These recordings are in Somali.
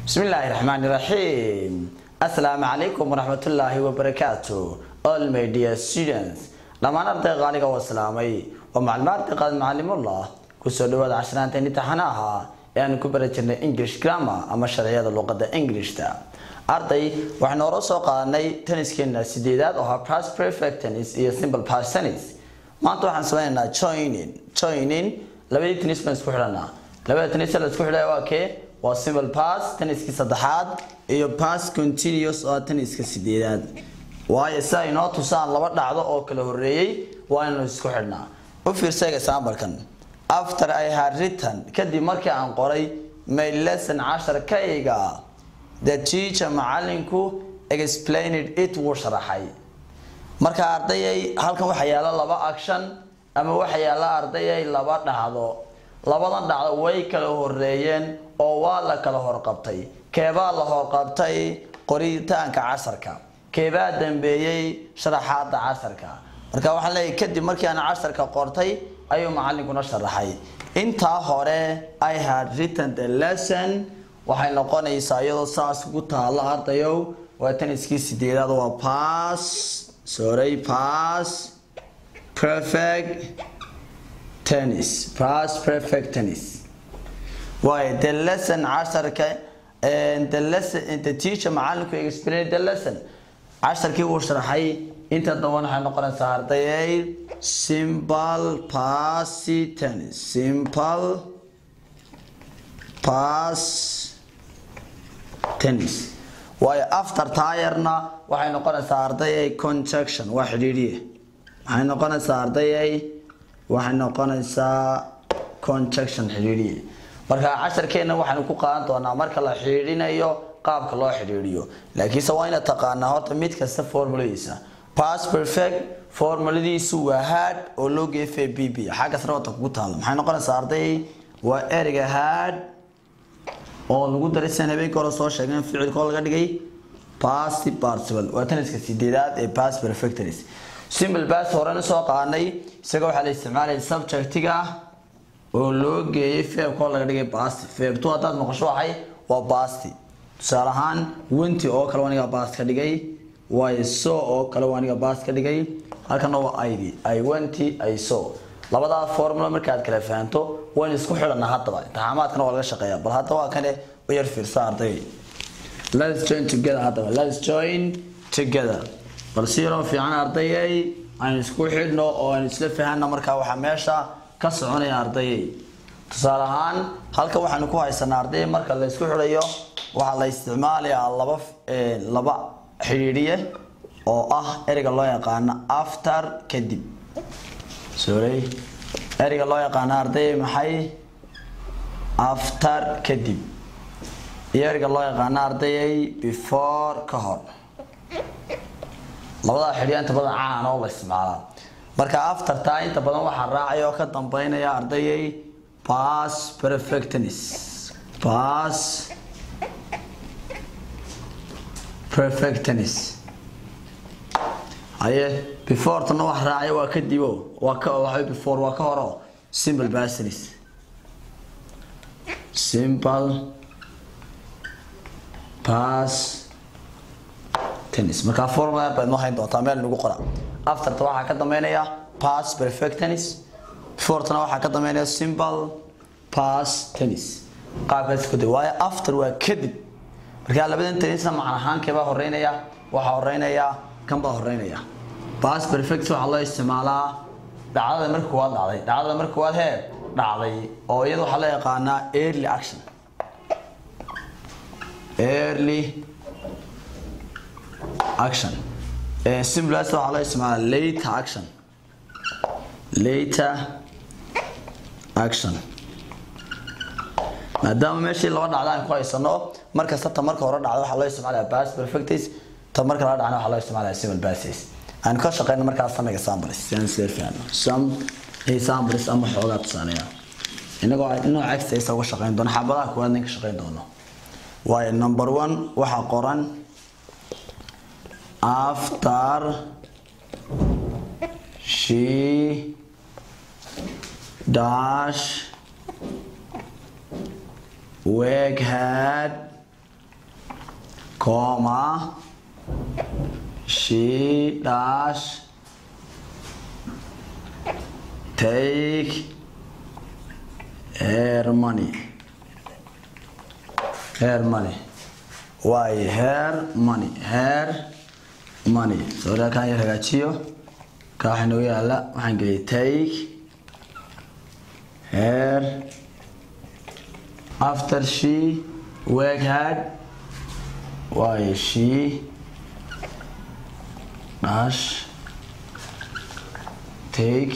بسم الله الرحمن الرحيم السلام عليكم ورحمة الله وبركاته all my dear students dhammaan ardayga qaaliga waa salaamay waa maclumaad qaad macallim allah kusoo dhawaada cashanaanta imtixaanaha ee aan ku bari jirnay english grammar ama sharciyada luqada englishta arday waxaan hore soo qaadanay tenniskeena sideedaad oo ahaa past perfect tennis iyo simple past tennis maanta waxaan sameynaynaa joining joining labadii tennis baan isku xidhanaa labada tennis la isku xidhaya waa kee waa simple pass tenniskii saddexaad iyo pass continuous oo tenniska sideedaad waayo si ay noo tusaan laba dhacdo oo kala horeeyey waa inaynu isku xidhnaa u fiirsa example-kan after I had written kadib markii aan qoray my lesson casharkayga the teacher macalinku explained it wuu sharaxay marka ardayay halkan waxaa yaala laba action ama waxaa yaala ardayay laba dhacdo labadan dhacdo way kala horeeyeen oo waa la kala horqabtay keebaa la horqabtay qoritaanka casarka keebaa dambeeyey sharaxaada casarka marka waxaan leeyahay kadib markii aan casarka qortay ayuu macalinkuna sharaxay intaa hore i had written the lesson waxay noqonaysaa iyadoo saas ku taalo ardayow waa taniskii sideedaad waa pass sorry pass perfect tennis pass perfect tennis waayo the lesson casharka the lesson the teacher macalinku explain the lesson casharkii uu sharaxay inta daban waxay noqonaysaa ardayay simple passy tennis simple pass tennis waayo after tayarna waxay noqonaysaa ardayay conjunction waa xidhiidhiye waxay noqonaysaa ardayay waxay noqonaysaa conjunction xidhiidhiye marka casharkeena waxaanu ku qaadan doonaa marka la xidhiidhinayo qaabka loo xidhiidhiyo laakiinse waa inaad taqaanaa horta mid kasta formuladiisa pass perfect formuladiisu waa hard oo loo geefay b b xagga sare wata kugu taalo maxay noqonaysaa arday waa ereyga hard oo lagu daray sidan habeenka hore soo sheegeen ficilkoo laga dhigay past participle waa taniska sideedaad ee past perfect tennis simple past horena soo qaanay isaga waxaa la isticmaalaya subjectiga oo loo geeyay feebkoo laga dhigay basti feebtu haddaad maqasho waxay waa basti tusaale ahaan wenti oo kale aniga baast ka dhigay waayo so oo kale aniga baast ka dhigay halkana waa id i wenti i so labadaa formula markaad kala fahanto waynu isku xidhanaa haddaba imtixaamaadkana waa laga shaqeeya bal hadda waa kane u yar fiirsa arday let's join together haddaba let's join together bal si yaroo fiican ardayay aynu isku xidhno oo aynu isla fahanna markaa waxaa meesha ka soconaya ardayay tusaale ahaan halkan waxaanu ku haysanaa arday marka la isku xidhayo waxaa la isticmaalayaa laba laba xidhiidhiye oo ah ereyga loo yaqaano after kadib sorry ereyga loo yaqaano arday maxay after kadib iyo ereyga loo yaqaano ardayay before ka hor labadaa xidhiya inta badan caan oo la isticmaalaa marka aftertaa inta badan waxaa raacaya oo ka dambeynaya ardayay pass perfectness pass perfectness haye before tana wax raacaya waa kadibo waa ka waxa before waa ka horo simple business simple pass tennis marka formula baad noo hayn doontaa meel nagu qora afterta waxaa ka dambeynaya pass perfect tennis before tana waxaa ka dambeynaya simple pass tennis qaabkaas ku day waayo after waa kadib marka labadan tennisna macna ahaan keebaa horeynaya waxaa horeynaya kan baa horeynaya pass perfect waxaa loo isticmaalaa dhacdada marka kuwaad dhacday dhacdada marka kuwaad hee dhacday oo iyada waxaa loo yaqaanaa early action early action simplest waxaa loo isticmaalaa later action later action maadaama meeshii laba dhacda aan ku haysano markasta ta marka hore dhacda waxaa loo isticmaalaya past perfectis ta marka laga dhacna waxaa loo isticmaalaya simple basis aan ka shaqeyno markaas some examples si aan isla fahanno some examples ama xoogaa tusaaleya inagoo nooc exercise uga shaqeyn doono xabadaha kuwaad ninka shaqeyn doono waayo number one waxaa qoran after she dash work hard comma she dash take her money her money why her money her money sawirka kan yar hagaajiyo ka waxa inoogu yaala waxaan geliyay take her after she work hard why she dash take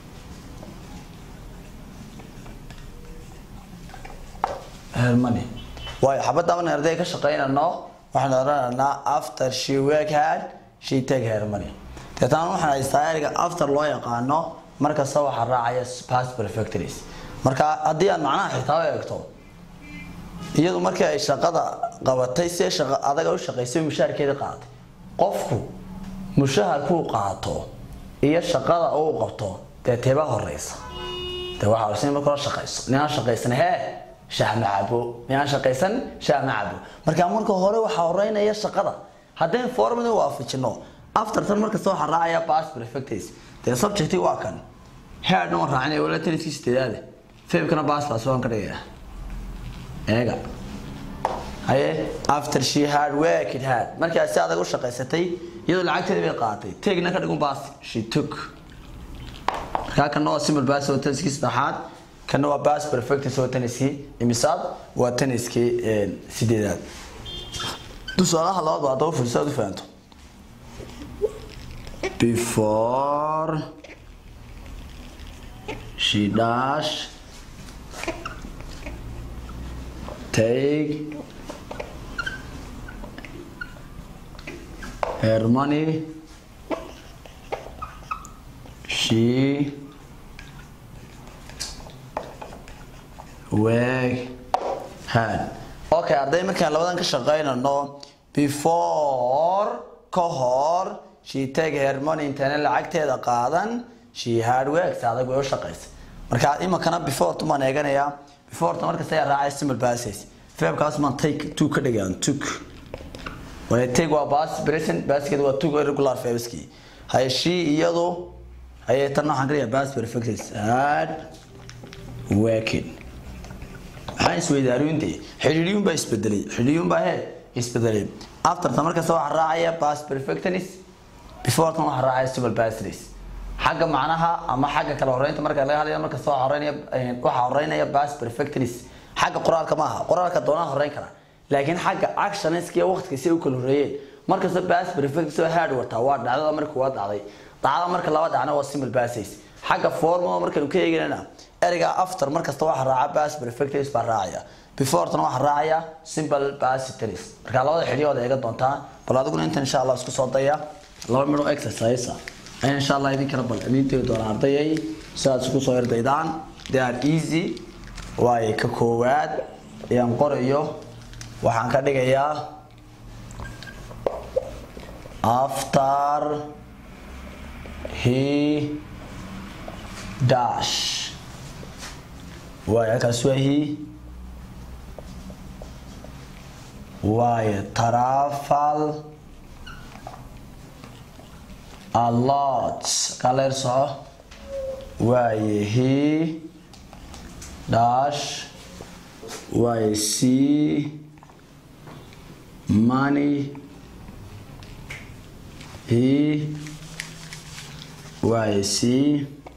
her money waayo xabadda marna arday ka shaqaynano waxaan odhanaynaa after she work hard she take her money deetana waxaan haystaa eriga after loo yaqaano markasta waxaa raacaya past perfectories marka haddii aad macnaha xitaa u eegto iyadu markii ay shaqada qabatay si shaqa adaga u shaqaysay mushaharkeedii qaadatay qofku mushaharkuu qaato iyo shaqada uu qabto dee teebaa horeysa dee waxaa horeysa in marka hore shaqayso ninaan shaqaysan hee shaah ma cabo ninaan shaqaysan shaah ma cabo marka marka hore waxaa horeynaya shaqada haddeen formada waafajino aftertan markasta waxaa raacaya past perfectays dee subjecti waa kan headna waan raacinaya wala taniskii sideedaade fabkana past pass waan ka dhigayaa eega haye after she had worked hard markii ay si adag u shaqaysatay iyadoo lacagteeda bay qaadatay tegna ka dhigun baas she took markaa kana waa simple bass oo taniskii saddexaad kana waa bass perfect oo taniskii imisaad waa taniskii sideedaad tusaalaha labaad waa haddaba fursaad u fahanto before she dash take her money she work hard okay arday markaan labadan ka shaqaynano before ka hor she take her money intana lacagteeda qaadan she hard works adag way u shaqaysa marka imankana before tumaan eeganayaa before ta markasta ayaa raacay simple passes verbkaas maan take two ka dhigaan took wala take waa past present basket waa took irregular verbski haye she iyadu haye tan waxaan ka dhigaa past perfect hard working maxaa isweydaariyunte xidhiidhiyun baa isbedelay xidhiidhiyun baa hee isbedelay after ta markasta waxaa raacaya past perfectness before tan waxaa raacaya simple passes xagga macnaha ama xagga kala horeynta marka laga hadlayo markasta waxaa horeynaya waxaa horeynaya past perfectness xagga qoraalka maaha qoraalka doonaa horeyn kara laakiin xagga actionska iyo waqtiga si ay u kala horeeyeen markasta past perfect soo hard wataa waa dhacdada markii waa dhacday dhacdada marka laba dhacna waa simple passes xagga formula markaynu ka eeganana ereyga after markasta waxaa raaca past perfect baa raacaya before tan waxaa raacaya simple past tense marka labada xidhiyooda eega doontaa bal adiguna intan insha allah isku soo daya laba midho exercise ayaan insha allah idinkana bal idiin tegi doonaa ardayay sidaad isku soo erdaydaan they are easy waaye ka koowaad ayaan qorayo waxaan ka dhigayaa after he dash waaye halkaas waa he waaye travel a lot kaleer soco waaye he dash waaye see money he waaye see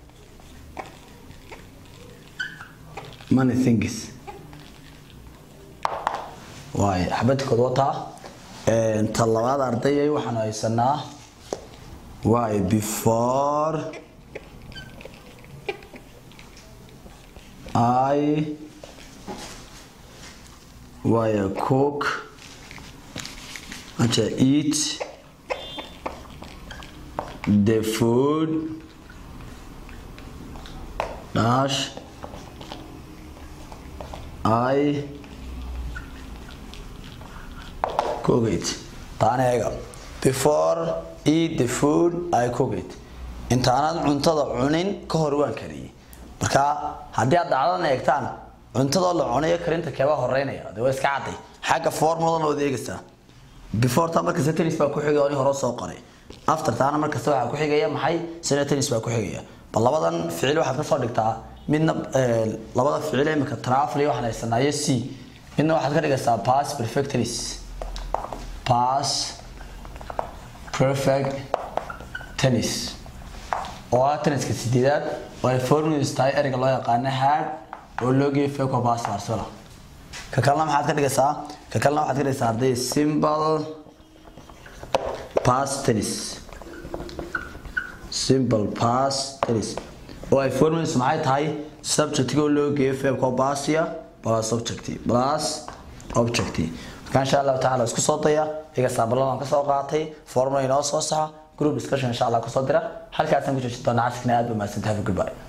money things waaye xabadkood wataa ta labaad ardayay waxaanu haysanaa waaye before I waaye cook acha eat the food dash I cook it taana eega before eat the food I cook it intaanad cuntada cunin ka hor waan kariyey marka haddii aad dhacdadan eegtaan cuntadoo la cunayo karinta keebaa horeynaya de waa iska cadday xagga formulana waad eegaysaa before ta markasta tennis baa ku xigaya oo hore soo qoray after taana markasta waxaa ku xigaya maxay sina tennis baa ku xigaya bal labadan ficil waxaad ka soo dhigtaa midna labada ficil imika travel iyo waxaan haysanayo c midna waxaad ka dhigaysaa pass perfect tennis pass perfect tennis oo ah tenniska sideedaad oo ay formulas tahay ereyga loo yaqaano hard oo loo geeyo feco pass barcelona ka kalena maxaad ka dhigaysaa ka kalena waxaad ka dhigaysaa arday simple pass tennis simple pass tennis oo ay formulas maxay tahay subjectiga oo loo geeyo feco passia plus objective plus objective marka insha allahu tacaala isku soo daya iga saabaladaan kasoo qaatay formula inoo soo saxa group discussion insha allah kusoo dira halkaasaan ku joojin doonaa casrikana aad ba mahadsantahay goodbye